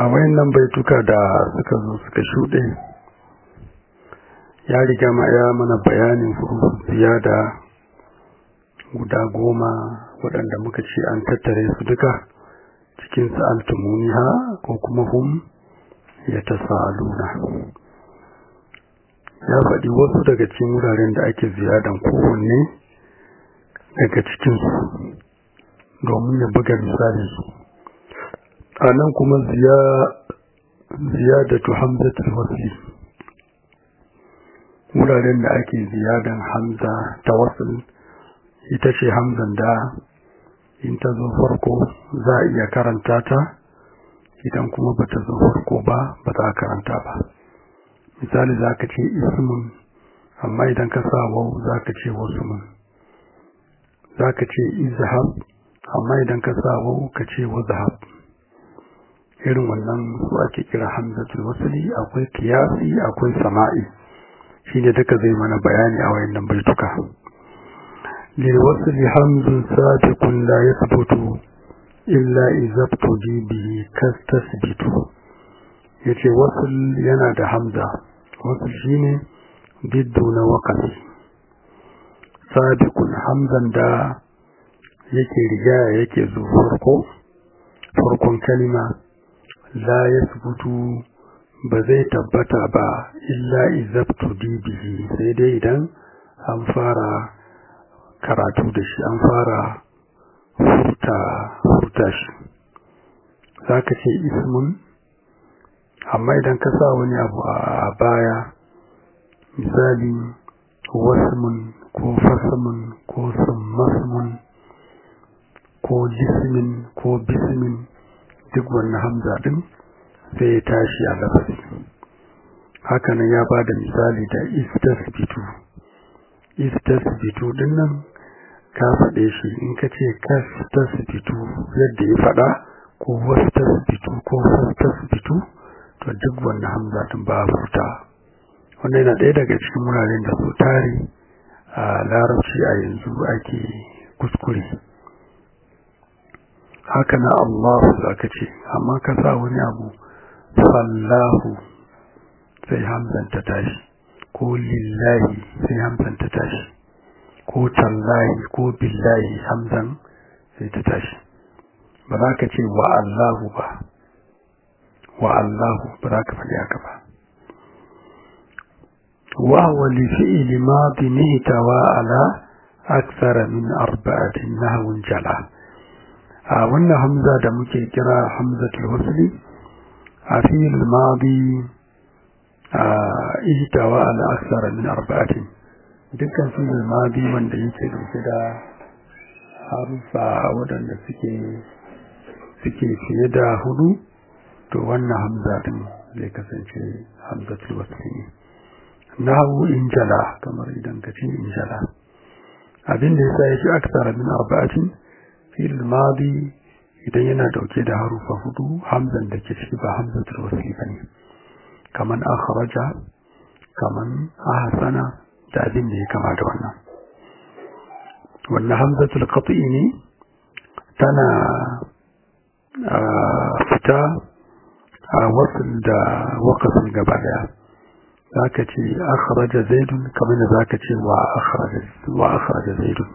a wayannan baituka da suka zo suka shuɗe ya riga ma ya mana bayanin ziyada guda goma waɗanda muka ce an tattare su duka cikin sa'altumuniha ko kuma hum ya tasa'aluna ya faɗi wasu daga cikin wuraren da ake ziyadan kowanne daga cikinsu domin ya buga misali su a nan kuma ziyadatu hamzatul wasli wuraren da ake ziyadan hamza ta wasu ita ce hamzan da in ta zo farko za a iya karanta ta idan kuma ba ta zo farko ba ba za a karanta ba misali za ka ce ismun amma idan ka sa wau za ka ce wasumun za ka ce izhab amma idan ka sa wau ka ce wazhab irin wannan su ake kira hamzatul wasli akwai kiyasi akwai sama'i shine duka zai mana bayani a wayannan baituka lil wasli hamzun sabiqun la yathbutu illa idza tudi bihi kastasbitu yace wasl yana da hamza wasl shine biddu na waqafi sabiqun hamzan da yake riga yake zuwa farko farkon kalima la yasbutu ba zai tabbata ba illa izabtu bihi sai dai idan an fara karatu da shi an fara furta furta shi zaka ce ismun amma idan ka sa wani abu a baya misali wasmun ko fasmun ko summasmun ko jismin ko bismin duk wannan hamza din sai ya tashi a lafazi hakanan ya ba da misali da istasbitu istasbitu din nan ka faɗe shi in ka ce kastasbitu yadda ya faɗa ko wastasbitu ko fastasbitu to duk wannan hamza din ba furta wannan yana ɗaya daga cikin wuraren da su tare a larabci a yanzu ake kuskure haka na Allahu zaka ce amma ka sa wani abu fallahu sai hamzan ta tashi ko lillahi sai hamzan ta tashi ko tallahi ko billahi hamzan sai ta tashi ba za ka ce wa Allahu ba wa Allahu ba za ka faɗi haka ba wa huwa li fi'li madin ihtawa ala akthara min arba'atin nahwun jala a wannan hamza da muke kira hamzatul wasli a fi'il madi a ihtawa ala aksara min arba'atin dukkan fi'il madi wanda yake dauke da harufa waɗanda suke suke fiye da hudu to wannan hamza din zai kasance hamzatul wasli ne nahu injala kamar idan ka ce injala abin da yasa yake aksara min arba'atin fil madi idan yana dauke da harufa hudu hamzan da ke ciki ba hamzatul wasli bane kaman akhraja kaman ahsana da abin da ya kama da wannan wannan hamzatul qat'i ne tana fita a wasul da waqasin gaba daya zaka ce akhraja zaidun kamar da zaka ce wa akhraja wa akhraja zaidun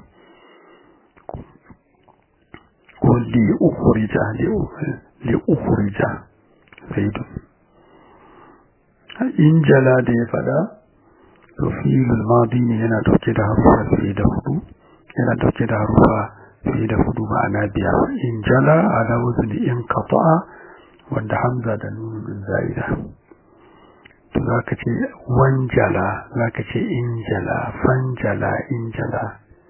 ko li ukhrija li ukhrija zaidun in jala da ya fada to fi'il madi ne yana dauke da harufa fiye da hudu yana dauke da harufa fiye da hudu ma'ana biyar in jala ala wazni in qata'a wanda hamza da nun din zaida to zaka ce wanjala zaka ce injala fanjala injala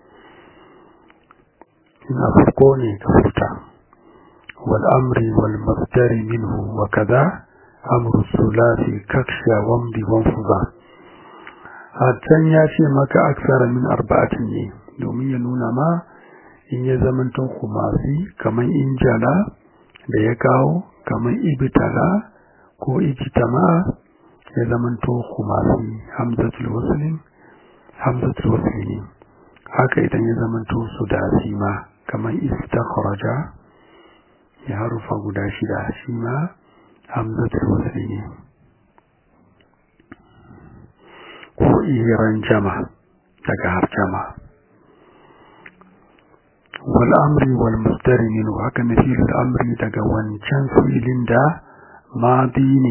ina farko ne ka furta wal amri wal masdari minhu wa kaza amru sulasi kaksha wamdi wanfuza a can ya ce maka aksara min arba'atin ne domin ya nuna ma in ya zamanto kumasi kamar injala da ya kawo kamar ibtala ko ijtama ya zamanto kumasi hamzatul waslin hamzatul waslin haka idan ya zamanto sudasi ma kamar istakhraja ya harufa guda shida shi ma hamzatul wasli ne ko iran jama daga har jama wal amri wal mustari minhu haka na filin amri daga wancan filin da madi ne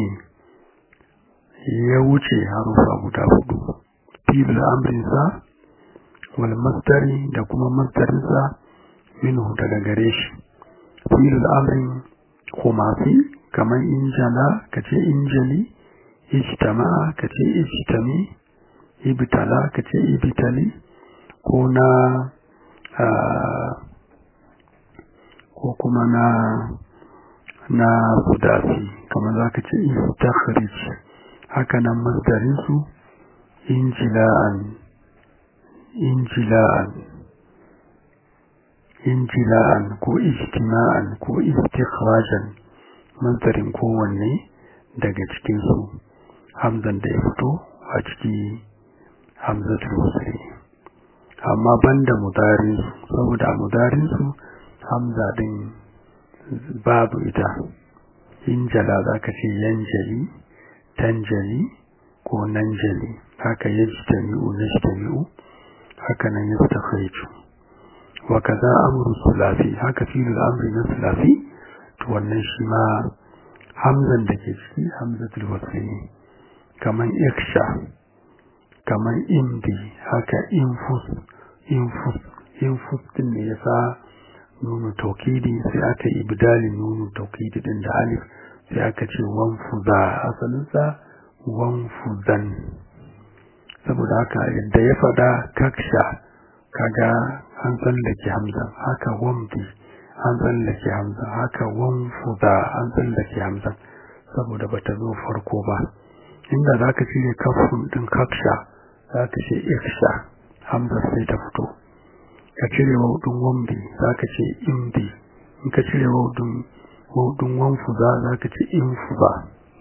ya wuce harufa guda hudu filin amrinsa wal mustari da kuma mustarinsa minhu daga gare shi filin amrin kumasi kamar injala kace injali ijtama'a kace ijtami ibtala kace ibtali ko na ko kuma na na sudasi kamar zaka ce istakhrij haka nan masdarin su injila'an injila'an injila'an ko ijtima'an ko istikhrajan masdarin kowanne daga cikin su hamzan da ya fito a ciki hamzatul wasli amma banda mudarin saboda mudarin su hamza din babu ita injala zaka ce yanjali tanjali ko nanjali haka yajtami'u najtami'u haka nan yastakhriju wa kaza amru sulasi haka fi'il amri na sulasi to wannan shi ma hamzan da ke ciki hamzatul wasli ne kaman iksha kaman indi haka infus infus infus din ne yasa nunu taukidi sai aka yi bidalin nunu taukidi din da alif sai aka ce wanfuza asalinsa wanfuzan saboda haka yadda ya fada kaksha kaga an tsallake hamza haka wamdi an tsallake hamza haka wanfuza an tsallake hamza saboda bata zo farko ba inda za ka cire kafin din kaksha za ka ce iksha hamza sai ta fito ka cire waudin wamdi za ka ce indi in ka cire waudin waudin wanfuza za ka ce infuza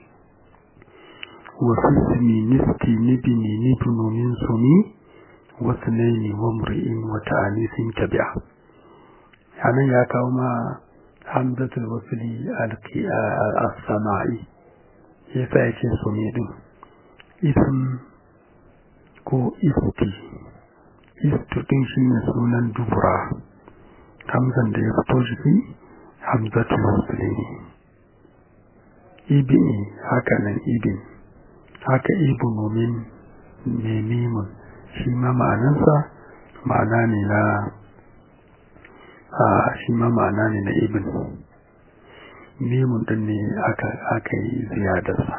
wasu sumi niski nibini nibinu min sumi wasu naini wa muri'in wata anisin tabi'a anan ya kawo ma hamzatul wasuli al-sama'i yasa ya ce sumi din ism ko isti istu din shi ne sunan dubura hamzan da ya fito jiki hamzatul wasuli ne ibini haka nan ibin haka ibnu min memimun shi ma ma'anansa ma'ana ne na a shi ma ma'ana ne na ibn mimun din ne aka aka yi ziyadarsa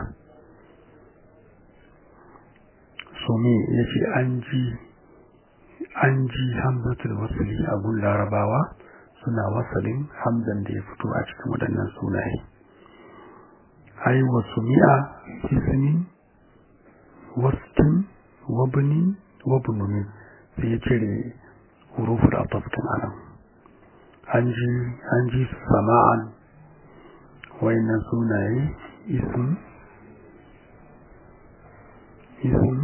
sumi ya ce an ji an ji hamzatul wasuli a gun larabawa suna wasalin hamzan da ya fito a cikin waɗannan sunaye ai wasu mi'a ismin wastin wabnin wabnumin sai ya cire huruful atafkin anan an ji an ji sama'an wayannan sunaye ism ism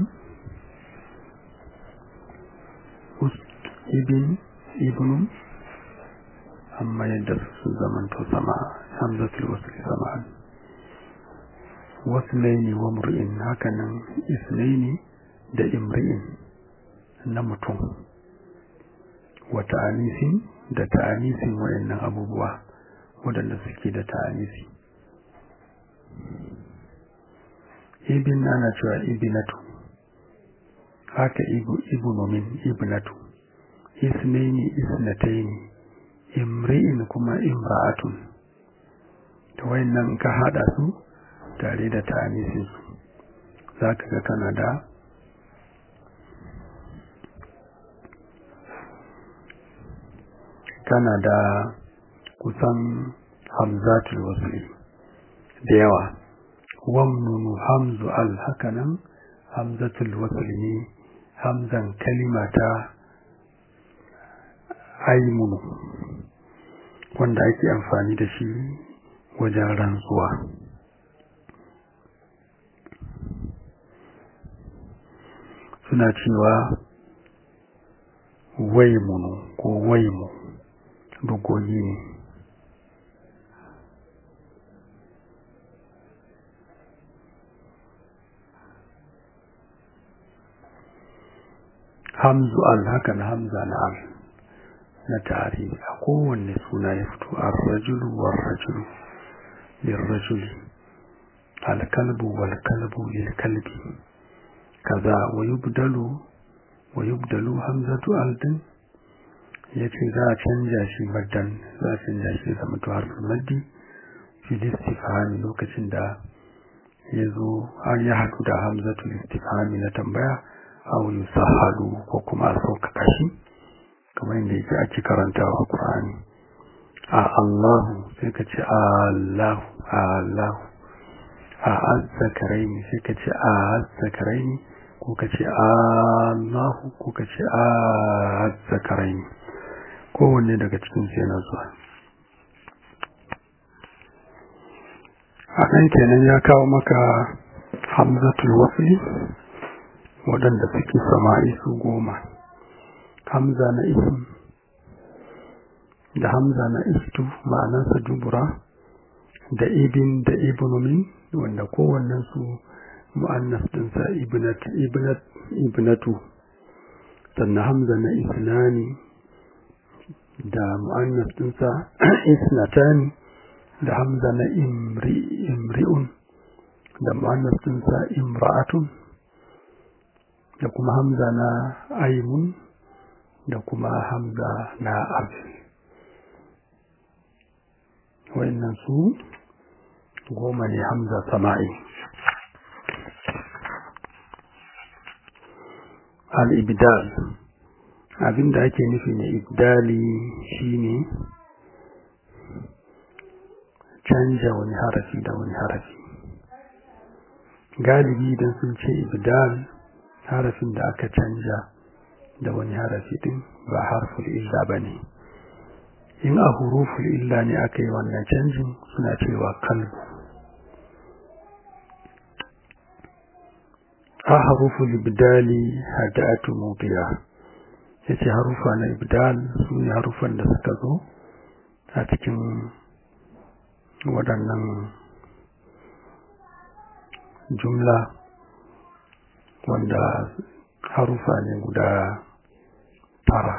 ibn ibn amma yadda su zamanto sama hamzatul wasl sama'an wasnaini wa mur'in hakanan isnaini da imri'in na mutum wa ta'anisin da ta'anisin wayannan abubuwa waɗanda suke da ta'anisi ibn ana cewa ibnatu haka ibu ibnu min ibnatu isnaini isnataini imri'in kuma imra'atun to wayannan ka hada su tare da ta'anisin su zaka ga kana da kana da kusan hamzatul wasli da yawa wamnunu hamzu al hakanan hamzatul wasli ne hamzan kalimata aimunu wanda ake amfani da shi wajen rantsuwa suna cewa waimunu ko waimu bugoyi ne hamzu al haka na hamza na al na tare a kowanne suna ya fito ar-rajulu war-rajulu lir-rajuli al-kalbu wal-kalbu lil-kalbi kaza wa yubdalu wa yubdalu hamzatu al-din yace za a canja shi maddan za a canja shi zama to harfin maddi fi istifhami lokacin da ya zo har ya haɗu da hamzatu istifhami na tambaya aw yusahhalu ko kuma a sauƙaƙa shi kamar yadda yake ake karantawa a Qur'ani a Allahu sai ka ce Allahu Allahu a azzakaraini sai ka ce a azzakaraini ko ka ce Allahu ko ka ce a azzakaraini kowanne daga cikin su yana zuwa a nan kenan ya kawo maka hamzatul wasli waɗanda suke sama'i su goma hamza na isim da hamza na istu ma'anarsa dubura da ibin da ibnumin wanda kowannen su mu'annas dinsa ibnat ibnat ibnatu sannan hamza na isnani da mu'annas dinsa isnatani da hamza na imri imri'un da mu'annas dinsa imra'atun da kuma hamza na aimun da kuma hamza na abin wayannan su goma ne hamza sama'i al-ibdal abinda ake nufi na ibdali shine canja wani harafi da wani harafi galibi idan sun ce ibdal harafin da aka canja da wani harafi din ba harful illa bane in a huruful illa ne aka yi wannan canjin suna cewa kalbu a haruful ibdali hadatu mubiya yace harufa na ibdal su ne harufan da suka zo a cikin waɗannan jumla wanda harufa ne guda tara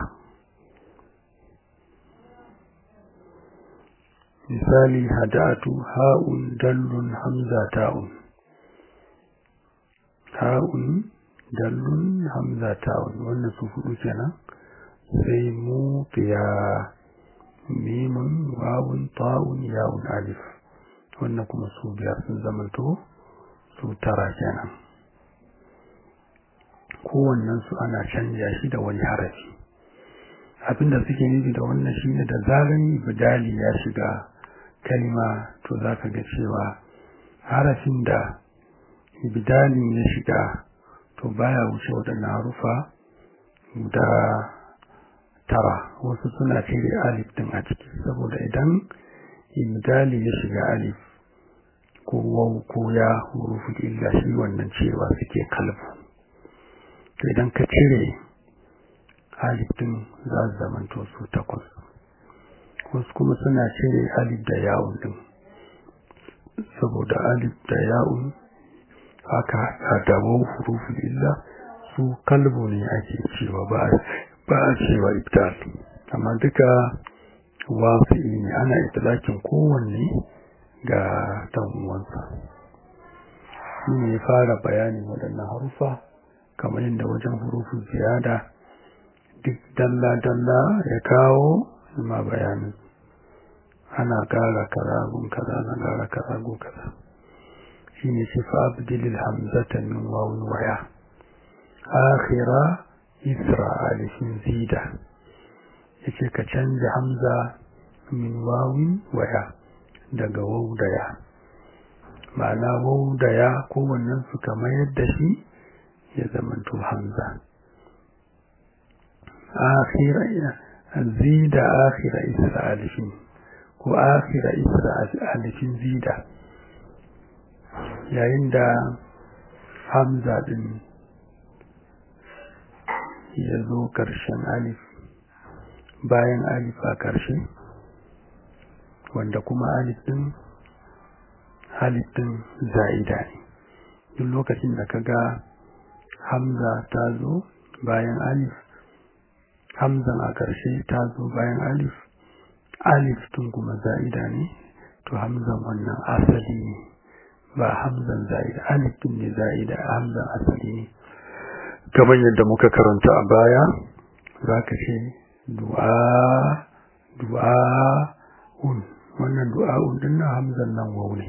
misali hadatu ha'un dallun hamza ta'un ha'un dallun hamza ta'un wannan su hudu kenan sai mu ya mimun wawun ta'un ya'un alif wannan kuma su biyar sun zamanto su tara kenan kowannen su ana canja shi da wani harafi abinda suke nufi da wannan shine da zaran ibdali ya shiga kalma to zaka ga cewa harafin da ibdalin ya shiga to baya wuce waɗannan harufa guda tara wasu suna cire alif din a ciki saboda idan ibdali ya shiga alif ko waw ko ya hurufu illa shi wannan cewa suke kalbu to idan ka cire alif din za su zamanto su takwas wasu kuma suna cire alif da ya'un din saboda alif da ya'un haka da waw hurufu illa su kalbu ne ake cewa ba ba a cewa ibdal amma duka wasu ne ana itlakin kowanne ga dan uwansa shi ne ya fara bayanin waɗannan harufa kamar yadda wajen hurufin ziyada duk dalla-dalla ya kawo ma bayanin ana ƙara kaza gun kaza na ƙara kaza gun kaza shi ne ce fa abdilil hamzata min wawun waya akhira isra alifin zida ya ce ka canja hamza min wawin waya daga wau da ya ma'ana wau da ya kowannen su kamar yadda shi ya zamanto hamza akhira zida akhira isra alifin ko akhira isra alifin zida yayin da hamza din ya zo ƙarshen alif bayan alif a ƙarshe wanda kuma alif din alif din za'ida ne duk lokacin da ka ga hamza ta zo bayan alif hamzan a ƙarshe ta zo bayan alif alif tun kuma za'ida ne to hamzan wannan asali ne ba hamzan za'ida alif tun ne za'ida hamzan asali ne kamar yadda muka karanta a baya za ka ce du'a du'a'un wannan du'a'un din na hamzan nan wau ne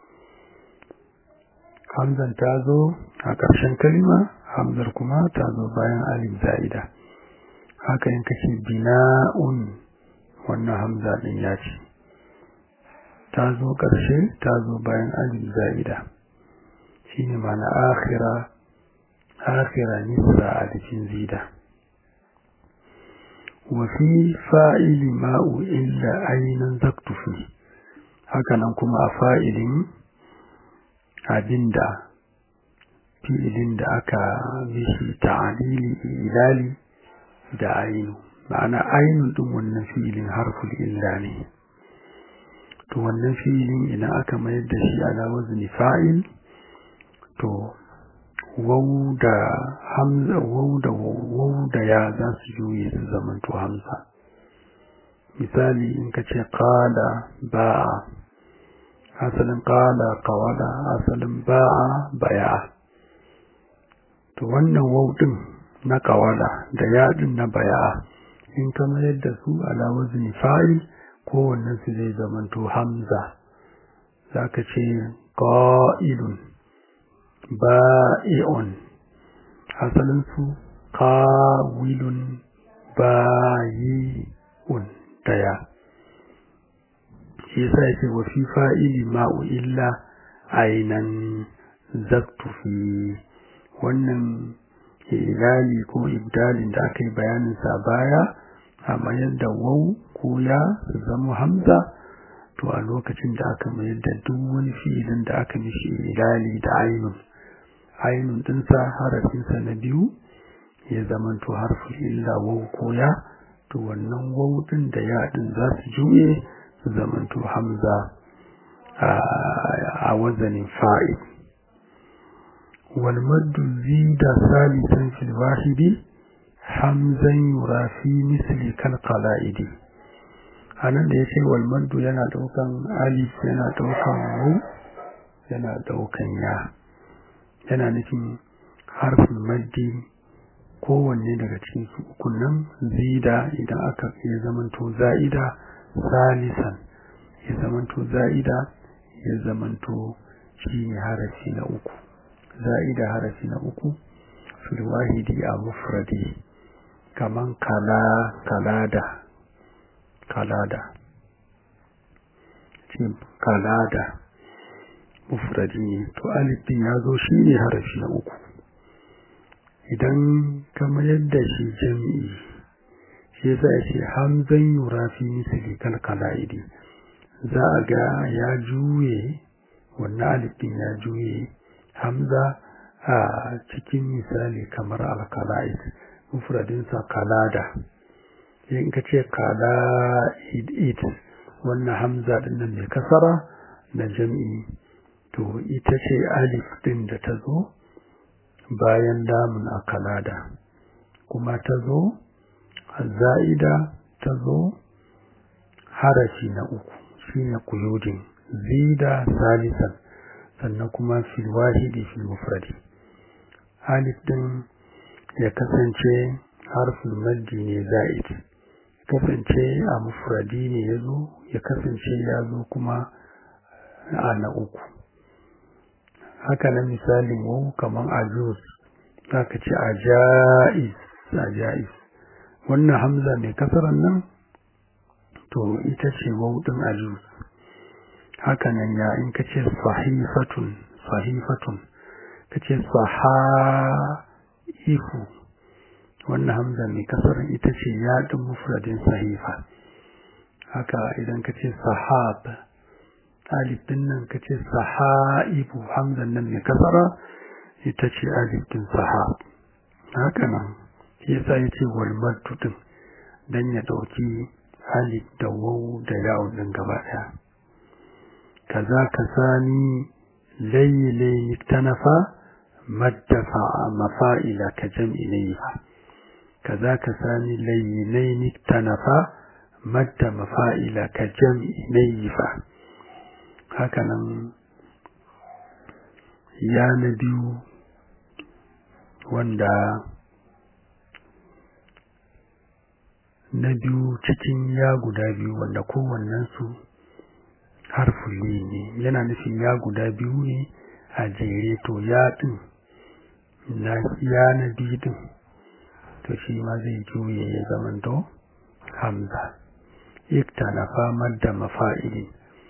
hamzan ta zo a ƙarshen kalma hamzar kuma ta zo bayan alif za'ida haka in kace bina'un wannan hamza din ya ce ta zo ƙarshe ta zo bayan alif za'ida shine ma'ana akhira akhira nisra alifin zida وفي فاعل ما إلا أين زكت فيه hakanan kuma a fa'ilin abinda fi'ilin da aka mishi ta'alili ilali da ainu ma'ana ainu din wannan fi'ilin harful illa ne to wannan fi'ilin idan aka mayar da shi ala wazni fa'il to wau da hamza wau da wau da ya za su juye su zamanto hamza misali in ka ce qala ba'a asalin qala qawala asalin ba'a baya to wannan wau din na qawala da ya din na baya in ka mayar da su ala wazni fa'il kowannen su zai zamanto hamza zaka ce qa'ilun ba'i'un asalin su qawilun bayi'un daya shi yasa yake wa fi fa'ili ma'u illa ainan zaktu fi wannan ilali ko ibdalin da aka yi bayanin sa baya a mayar da wau ko ya su zama hamza to a lokacin da aka mayar da duk wani fi'ilin da aka mishi ilali da ainun ainun dinsa harafinsa na biyu ya zamanto harfin illa wau ko ya to wannan wau din da ya din za su juye su zamanto hamza a wazanin fa'il wal maddu zida salisan fil wahidi hamzan yura fi misli kal qala'idi anan da yace wal maddu yana daukan alif yana daukan wau yana daukan ya yana nufin harfin maddi kowanne daga cikin su ukun nan zida idan aka ya zamanto za'ida salisan ya zamanto za'ida ya zamanto shi ne harafi na uku za'ida harafi na uku fil wahidi a mufradi kaman kala kalada kalada ce kalada mufradi ne to alif din ya zo shi ne harafi na uku idan kama yadda shi jami'i shi yasa ya ce hamzan yura fi misali kalkala'idi za a ga ya juye wannan alifin ya juye hamza a cikin misali kamar alkala'id mufradinsa kalada in ka ce kala'id wannan hamza din nan mai kasara na jami'i to ita ce alif din da ta zo bayan lamun a kalada kuma ta zo za'ida ta zo harafi na uku shine kuyudin zida salisan sannan kuma fil wahidi fil mufradi alif din ya kasance harfin maddi ne za'id kasance a mufradi ne ya zo ya kasance ya zo kuma a na uku haka na misalin wau kaman ajuz zaka ce ajaiz ajaiz wannan hamza mai kasaran nan to ita ce wau din ajuz haka nan ya in ka ce sahifatun sahifatun ka ce sahaifu wannan hamza mai kasaran ita ce ya din mufradin sahifa haka idan ka ce sahab alif din nan ka ce sahaibu hamzan nan mai kasara ita ce alif din sahab haka nan shi yasa ya ce wal maddu din dan ya dauki alif da waw da ya'u din gaba daya kaza kasani layle tanafa maddafa mafa'ila ka jam'i layfa kaza ka sami layyinai tanafa madda mafa'ila ka jam'i nayyifa hakanan ya na biyu wanda na biyu cikin ya guda biyu wanda kowannensu harfuli ne yana nufin ya guda biyu ne a jere to ya ɗin na ya na biyu ɗin to shi ma zai juye ya zamanto hamza ikta na famar da mafa'ili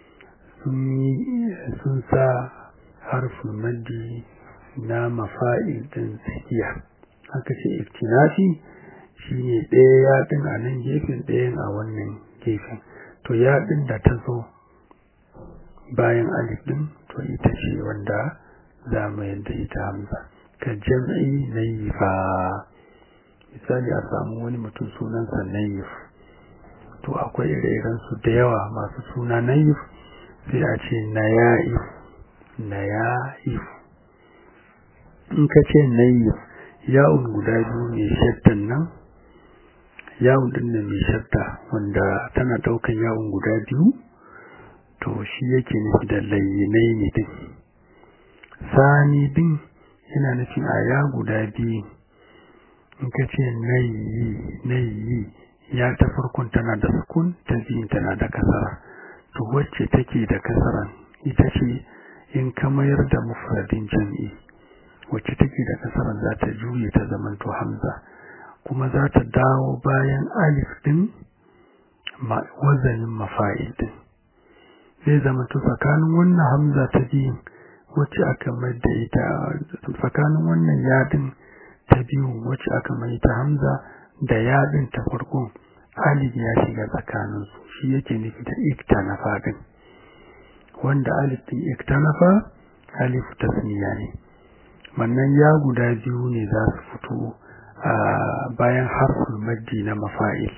sun sa harfin maddi na mafa'il ɗin tsakiya aka ce iktinafi shi ne ɗaya yaɗin a nan gefen ɗayan a wannan gefen to yaɗin da ta zo bayan alif ɗin to ita ce wanda za mu yadda ita hamza ka jam'i nayifa misali a samu wani mutum sunansa nayif to akwai ire su da yawa masu suna nayif sai a ce naya'if naya'if in ka ce nayif ya'un guda biyu mai shaddan nan yawon din nan mai shadda wanda tana daukan yawon guda biyu to shi yake nufi da layyinai ne din sani din yana nufin a ya guda biyu in ka ce nayi nayi ya ta farkon tana da sukun ta biyun tana da kasara to wacce take da kasaran ita ce in ka mayar da mufradin jam'i wacce take da kasaran za ta juye ta zamanto hamza kuma za ta dawo bayan alif din wazanin mafa'il din zai zama to tsakanin wannan hamza ta biyun wacce aka mai da ita tsakanin wannan yadin ta biyun wacce aka mai ta hamza da yadin ta farkon alif ya shiga tsakaninsu shi yake nufi da iktanafa din wanda alif din iktanafa alif tasniya ne wannan ya guda biyu ne za su fito a bayan harfin maddi na mafa'il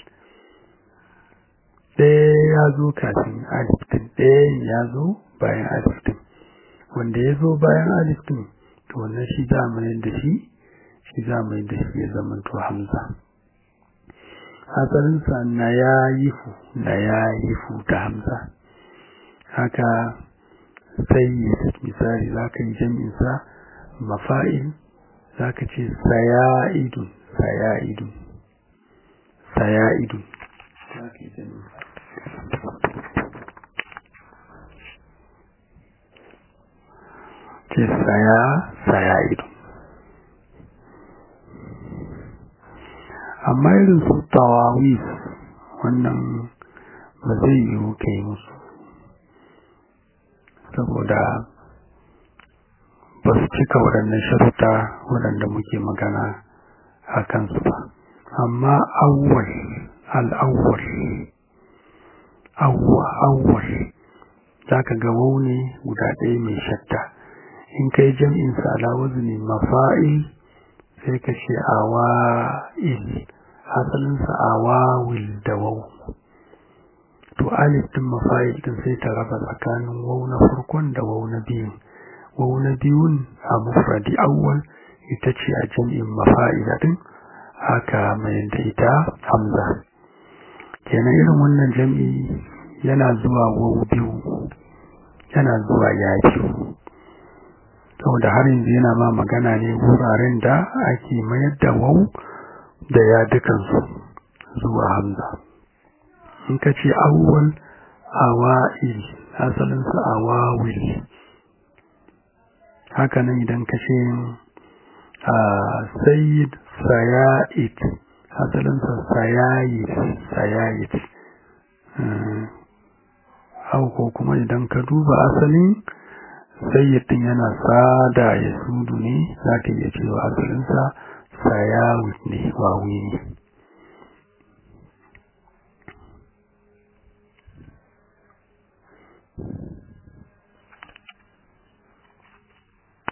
ɗaya ya zo kafin alif din ɗaya ya zo bayan alif din wanda ya zo bayan alif din to wannan shi za mu da shi shi za mu da shi ya zama to hamza asalinsa na ya yifu na ya yifu ta hamza haka sai misali za ka yi jami'insa mafa'il za ka ce saya'idun saya'idun saya'idun ce saya saya'idun amma irin su tawawis wannan ba zai yiwu kai musu saboda ba su cika waɗannan sharuta waɗanda muke magana a kansu ba amma awwal al'awwal awwa awwal za ka ga waune guda ɗaya mai shatta in kai jam'in sa ala wazni mafa'il sai ka ce awa'il asalinsa awawil da wau to alif din mafa'il din sai ta raba tsakanin wau na farkon da wau na biyun wau na biyun a mufradi awwal ita ce a jam'in mafa'ila din haka mai da ita hamza kenan irin wannan jam'i yana zuwa wau biyu yana zuwa ya biyu saboda har yanzu yana ma magana ne wuraren da ake mayar da wau da ya dukansu zuwa hamza in ka ce awwal awa'il asalinsa awawil haka nan idan ka ce sayyid saya'id asalinsa sayayid sayayid hau ko kuma idan ka duba asalin sayyidin yana sada ya sudu ne za ka iya cewa asalinsa sayawit ne wawi ne Thank you.